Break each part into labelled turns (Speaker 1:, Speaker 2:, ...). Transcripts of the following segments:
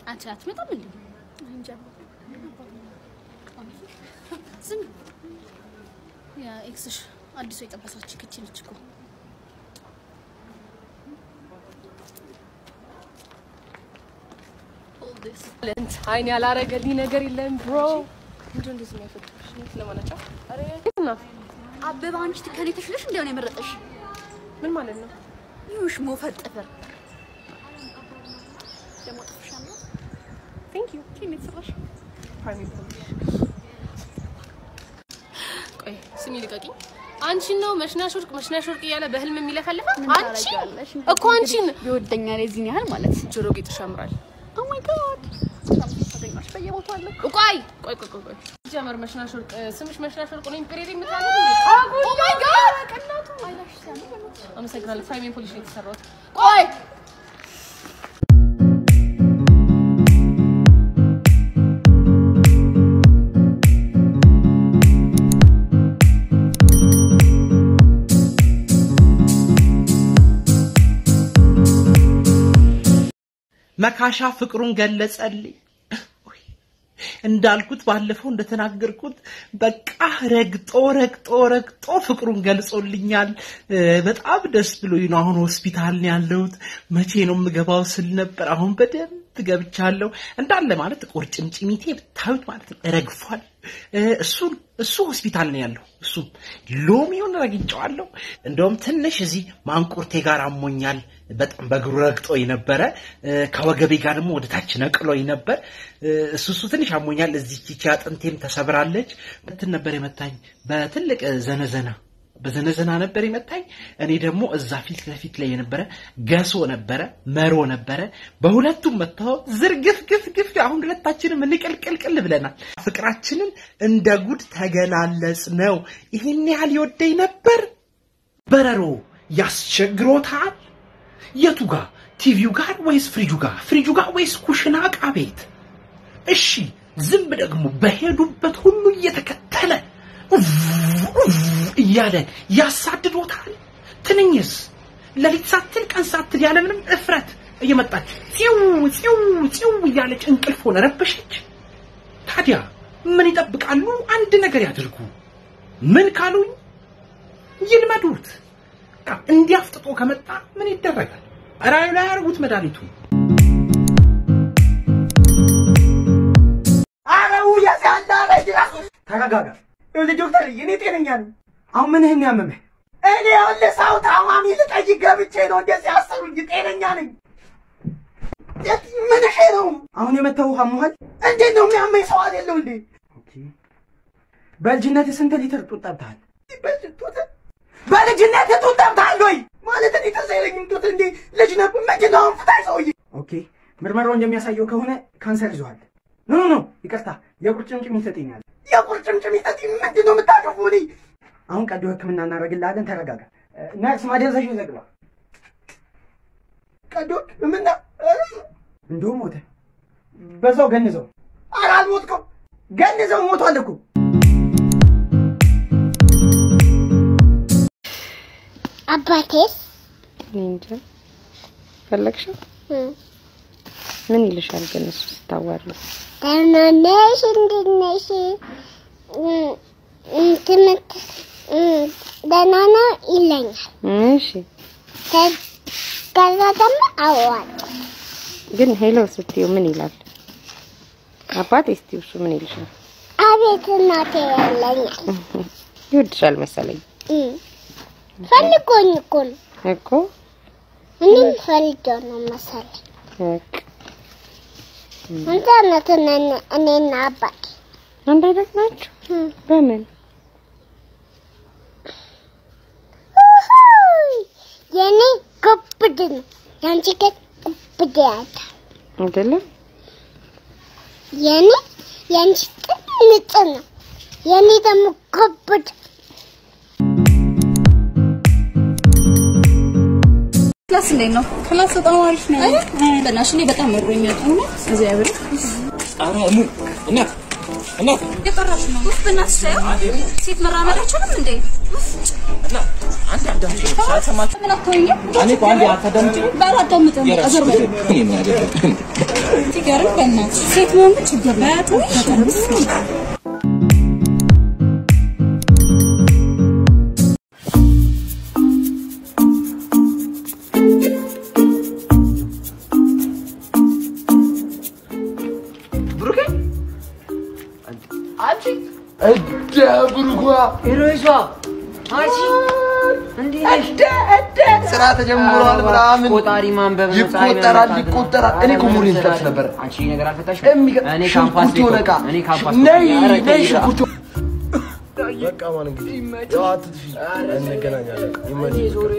Speaker 1: አንቺ አትመጣም እንዴ? እንጃ። ዝም ያ ኤክስሽ አዲሱ የጠበሳች ክቺ ነች እኮ
Speaker 2: አይን ያላረገልኝ ነገር የለም ብሮ። ምንድን ነው እንደዚህ የሚያፈጥሽ? ለማናጫው አረ የት ነው?
Speaker 1: አበባ አንቺ ከኔ ተሽለሽ እንዲያው ነው የመረጠሽ።
Speaker 2: ምን ማለት ነው?
Speaker 1: ይሁሽ ሞፈር ጥፍር ደግሞ ጥፍሻለሁ።
Speaker 2: ቴንክ ዩ
Speaker 1: ኪም የተሰራሽ
Speaker 2: ፕራይም ቆይ ስሚ ልቀቂኝ። አንቺን ነው መሽናሽ ወርቅ መሽናሽ ወርቅ እያለ በህልም የሚለፈልፈ አንቺ እኮ አንቺን
Speaker 1: ይወደኛል የዚህን ያህል ማለት
Speaker 2: ጆሮ ጌጥሽ ያምራል።
Speaker 1: ኦ ማይ ጋድ ታገኛሽ በየቦታው አለ እኮ።
Speaker 2: ቆይ ቆይ ቆይ ቆይ ጀመር መሽናሽ ወርቅ ስምሽ መሽናሽ ወርቅ ነው ኢምፔሪየር የምታለ
Speaker 1: ኦ ማይ ጋድ ቀናቱ አይላሽ ሲያምር
Speaker 2: አመሰግናለሁ። ፕራይም ፖሊሽ ነው የተሰራሁት።
Speaker 1: ቆይ
Speaker 3: መካሻ ፍቅሩን ገለጸልኝ። እንዳልኩት ባለፈው እንደተናገርኩት በቃ ረግጦ ረግጦ ረግጦ ፍቅሩን ገልጾልኛል። እ፣ በጣም ደስ ብሎኝ ነው አሁን ሆስፒታል ነው ያለሁት። መቼ ነው የምገባው ስል ነበር። አሁን በደንብ ገብቻለሁ። እንዳለ ማለት ቁርጭምጭሚቴ ብታዩት ማለት ነው ረግፏል። እ፣ እሱን እሱ ሆስፒታል ነው ያለው። እሱም ሎሚውን ረግጬዋለሁ። እንደውም ትንሽ እዚህ ማንቁርቴ ጋር አሞኛል። በጣም በእግሩ ረግጦኝ ነበረ። እ፣ ከወገቤ ጋር ደግሞ ወደ ታች ነቅሎኝ ነበር። እ፣ እሱ እሱ ትንሽ አሞኛል። እዚህ ቺቺ አጥንቴም ተሰብራለች። እንትን ነበር የመታኝ በትልቅ ዘነዘና በዘነዘና ነበር የመታኝ። እኔ ደግሞ እዛ ፊት ለፊት ላይ የነበረ ገሶ ነበረ፣ መሮ ነበረ። በሁለቱም መታው ዝርግፍ ግፍ ግፍ። አሁን ሁለታችንም እንቅልቅልቅል ብለናል። ፍቅራችንን እንደ ጉድ ተገላለጽ ነው። ይህን ያህል ይወደኝ ነበር። በረሮ ያስቸግሮታል። የቱ ጋር? ቲቪው ጋር ወይስ ፍሪጁ ጋር? ፍሪጁ ጋር ወይስ ኩሽና ዕቃ ቤት? እሺ ዝንብ ደግሞ በሄዱበት ሁሉ እየተከተለ ኡፍ ኡፍ እያለ ያሳድዶታል። ትንኝስ ሌሊት ሳትል ቀን ሳትል ያለምንም እፍረት እየመጣች ፂው ፂው ፂው እያለች እንቅልፍ ሆነ ረበሸች። ታዲያ ምን ይጠብቃሉ? አንድ ነገር ያድርጉ። ምን ካሉኝ ይልመዱት። በቃ እንዲያፍጥጦ ከመጣ ምን ይደረጋል? ራዩ ላይ ያርጉት መድኃኒቱ።
Speaker 4: አረው ያሳዳረጅ ተረጋጋ። ልጅ ዶክተር እኔ ጤነኛ ነኝ። አሁን ምንህን ነው ያመመህ? እኔ ያለ ሰው ታማሚ ልጠይቅ ገብቼ ነው እንደዚህ ያሰሩኝ። ጤነኛ ነኝ። ምንህ ነው? አሁን የመታው አሞሃል? እንዴት ነው የሚያመኝ? ሰው አይደለው እንዴ? በልጅነት ስንት ሊትር ጡት ጠብተሃል? በልጅነት ጡት ጠብተሃል ወይ? ማለት እኔ ትዝ አይለኝም። ጡት እንዴ ልጅ ነበር። ምንድን ነው አሁን ፍታይ ሰውዬ። ኦኬ ምርመራው እንደሚያሳየው ከሆነ ካንሰር ይዟል። ኖ ኖ ኖ ይቅርታ፣ የቁርጭምጭሚት ይሰጠኛል። የቁርጭምጭሚት ምንድን ነው የምታደርጉ? እኔ አሁን ቀዶ ሕክምና እናደርግልሃለን። ተረጋጋ። ነርስ ማደንዘሽ ይዘግባ። ቀዶ ሕክምና እንደውም ሞተ። በዛው ገንዘው። ኧረ አልሞትኩም። ገንዘው ሞቷል እኮ
Speaker 5: አባቴስ
Speaker 6: እኔ እንጃ ፈለግሽው? ምን ይልሻል ግን እሱ ስታዋሪ?
Speaker 5: ደህና ነሽ? እንዴት ነሽ? እም፣ እም፣ ትምህርት እም፣ ደህና ነው ይለኛል።
Speaker 6: እሺ
Speaker 5: ከ- ከዛ ደግሞ አዋጣ
Speaker 6: ግን ሄሎ ስትይው ምን ይላል? አባቴ ስትይው እሱ ምን ይልሻል?
Speaker 5: አቤት እናቴ ይለኛል።
Speaker 6: ይወድሻል መሰለኝ
Speaker 5: እም፣ ፈልጎኝ እኮ ነው።
Speaker 6: እኮ
Speaker 5: እኔም ፈልጌው ነው መሰለኝ።
Speaker 6: በቃ
Speaker 5: አንተ እናት እኔና አባቴ
Speaker 6: አንድ አይነት ናችሁ።
Speaker 5: እም፣
Speaker 6: በምን
Speaker 5: ውሁይ፣ የኔ ጉብድ ነው፣ ያንቺ ግን ጉብድ ያለ
Speaker 6: አይደለም?
Speaker 5: የኔ የአንቺ ጥንጥ ነው፣ የኔ ደግሞ ጉብድ
Speaker 1: ክላስ እንዴት ነው? ክላስ በጣም አሪፍ ነው። በእናትሽ እኔ በጣም መሮኛል። እውነት እግዚአብሔር
Speaker 7: ኧረ እሙ እናት እናት
Speaker 1: የጠራሽ ነው። ውፍ በእናትሽ ታየው ሴት መራመድ አይችልም እንዴ?
Speaker 7: እና አንዴ አዳምጪ። ሳልሰማችሁ
Speaker 1: ምን አትሆኝም?
Speaker 7: እኔ እኮ አንዴ አታዳምጪ።
Speaker 1: ባላዳምጥም
Speaker 7: የራስሽ
Speaker 1: አዘር በል
Speaker 7: ጉዳይ። እኔ ምን አገባኝ?
Speaker 1: ሲገርም በእናትህ ሴት መሆን ግን ችግር ነው።
Speaker 7: ብሩኬ አንቺ እደ ብሩኳ
Speaker 8: ሄሮይሷ አንቺ እንዴ ነሽ?
Speaker 7: ስራ ተጀምሯል ምናምን
Speaker 8: ቆጣሪ ማንበብ ነው፣ ፀሐይ
Speaker 7: ይቆጠራል
Speaker 8: መመታት ነው።
Speaker 7: ይቆጠራል። እኔ እኮ ሙሉ ይልቀስ ነበር።
Speaker 8: አንቺ ነገር አልፈታሽም?
Speaker 7: የሚገ-
Speaker 8: እኔ ካምፓስ
Speaker 7: ሽንኩርት የሆነ ዕቃ
Speaker 8: እኔ ካምፓስ
Speaker 7: ነይ
Speaker 8: ኧረ
Speaker 7: ነይ
Speaker 8: ተይ
Speaker 7: ሽንኩርት
Speaker 9: በቃ ማን እንግዲህ ያው አትጥፊ፣ እንገናኛለን። ይመች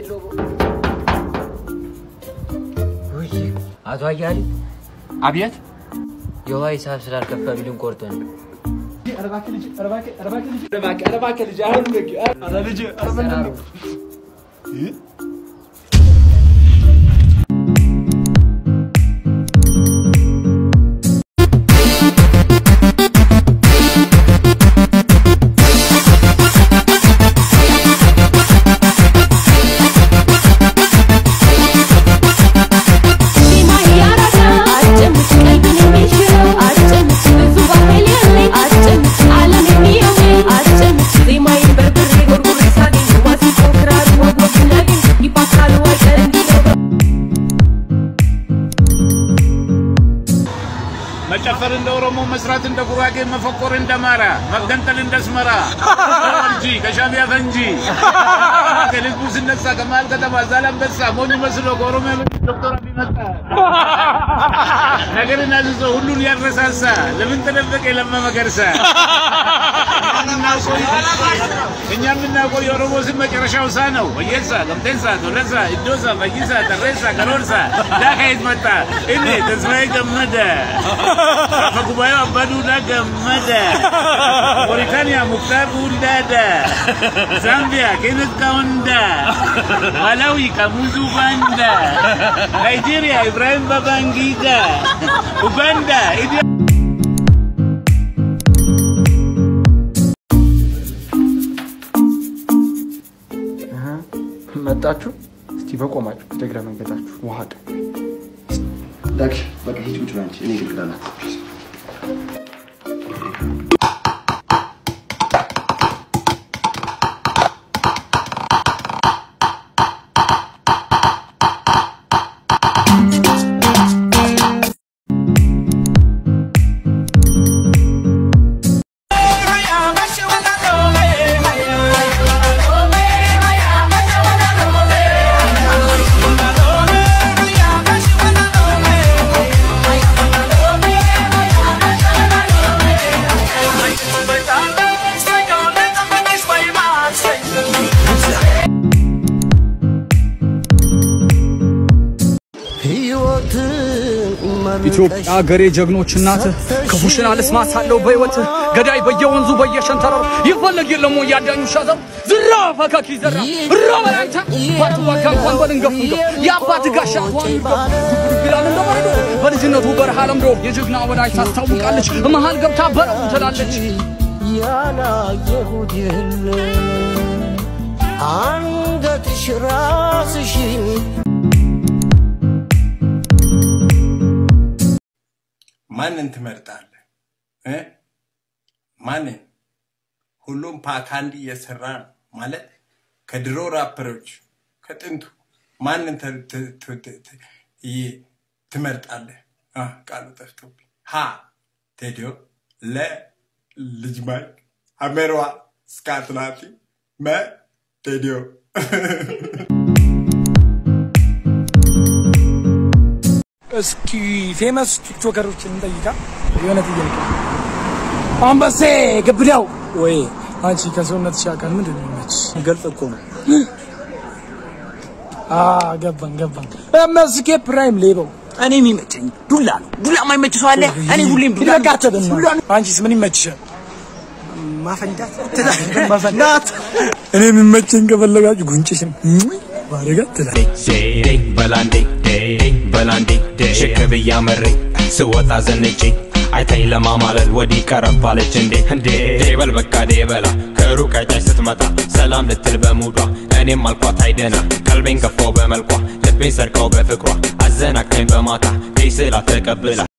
Speaker 8: አቶ አያሌ
Speaker 7: አብየት
Speaker 8: የውሃ ሂሳብ ስላልከፈሉልን ቆርጠን ነው።
Speaker 10: መጨፈር እንደ ኦሮሞ፣ መስራት እንደ ጉራጌ፣ መፈቆር እንደ አማራ፣ መገንጠል እንደ አስመራ እንጂ ከሻቢያ ፈንጂ ከህዝቡ ስነሳ ከመሀል ከተማ ዛላንበሳ ሞኝ መስሎ ከኦሮሚያ መንግስት ዶክተር አብይ መጣ ነገርን አዝዞ ሁሉን ያረሳሳ ለምን ተደበቀ ለማ መገርሳ እኛ የምናውቀው የኦሮሞ ስም መጨረሻው ሳ ነው። ወየሳ፣ ገምቴሳ፣ ቶለሳ፣ ኢዶሳ፣ ፈይሳ፣ ተሬሳ፣ ከሮርሳ ዳ ከየት መጣ? እኔ ተስፋዬ ገመደ አፈ ጉባኤው አባዱላ ገመደ፣ ሞሪታንያ ሙክታር ኡልዳዳ፣ ዛምቢያ ኬነት ካወንዳ፣ ማላዊ ካሙዙ ባንዳ፣ ናይጄሪያ ኢብራሂም ባባንጊዳ፣ ኡጋንዳ ኢዲ
Speaker 9: መጣችሁ። እስቲ በቆማችሁ ደግረ መንገዳችሁ ውሃ ቀ
Speaker 11: ዳክሽ በቃ ሂጅ ቁጭ በይ አንቺ። እኔ ግልግላ ናት።
Speaker 12: ኢትዮጵያ ሀገሬ ጀግኖች እናት ክፉሽን አልስማት ሳለው በሕይወት ገዳይ በየወንዙ በየሸንተረሩ ይፈለግ የለም ወይ ያዳኙ ሻዘሩ ዝራ ፈካኪ ዘራ እራ በላንተ ባትዋጋ እንኳን በልንገፍ እንገፍ የአባት ጋሻ ዋን ይላል እንደማይዶ በልጅነቱ በረሃ ለምዶ የጀግና ወዳጅ ታስታውቃለች መሃል ገብታ በረው ትላለች
Speaker 13: ያላየሁት የለ አንገትሽ ራስሽን
Speaker 14: ማንን ትመርጣለህ እ ማንን? ሁሉም ፓካንዲ እየሰራ ነው ማለት ከድሮ ራፐሮች ከጥንቱ ማንን ተ- ተ- ተ- ተ- ተ- ይ- ትመርጣለህ? አ፣ ቃሉ ጠፍቶብኝ። ሀ ቴዲዮ፣ ለ ልጅ ማይክ፣ አሜሯ ስካትላቲ፣ መ ቴዲዮ
Speaker 15: እስኪ ፌመስ ቲክቶከሮችን እንጠይቃ። የሆነ ጥያቄ አንበሴ ግብዳው ወይ አንቺ ከሰውነትሽ አካል ምንድን ነው የሚመችሽ? ገልጽ እኮ ነው። አ ገባን ገባን። መስኬ ፕራይም ሌባው እኔ የሚመቸኝ ዱላ ነው። ዱላ የማይመች ሰው አለ? እኔ ሁሌም ዱላ ዱላ ነው። አንቺስ ምን ይመችሻል? ማፈንዳት ማፈንዳት። እኔ የሚመቸኝ ከፈለጋችሁ ጉንጭሽን ባረጋ ትላለች።
Speaker 16: ዴ በላንዴ ዴ በላንዴ ሽክብ እያመሬ ስወጣ ዘንጬ አይታኝ ለማማለል ወዲህ ቀረባለች እንዴ እንዴ ዴ በል በቃ ዴ በላ ከሩቅ አይታች ስትመጣ ሰላም ልትል በሙዷ እኔም አልኳት አይደና ቀልቤን ገፋው በመልኳ ልቤን ሰርቀው በፍቅሯ አዘናግታኝ በማታ ተይ ስላት ተቀብላ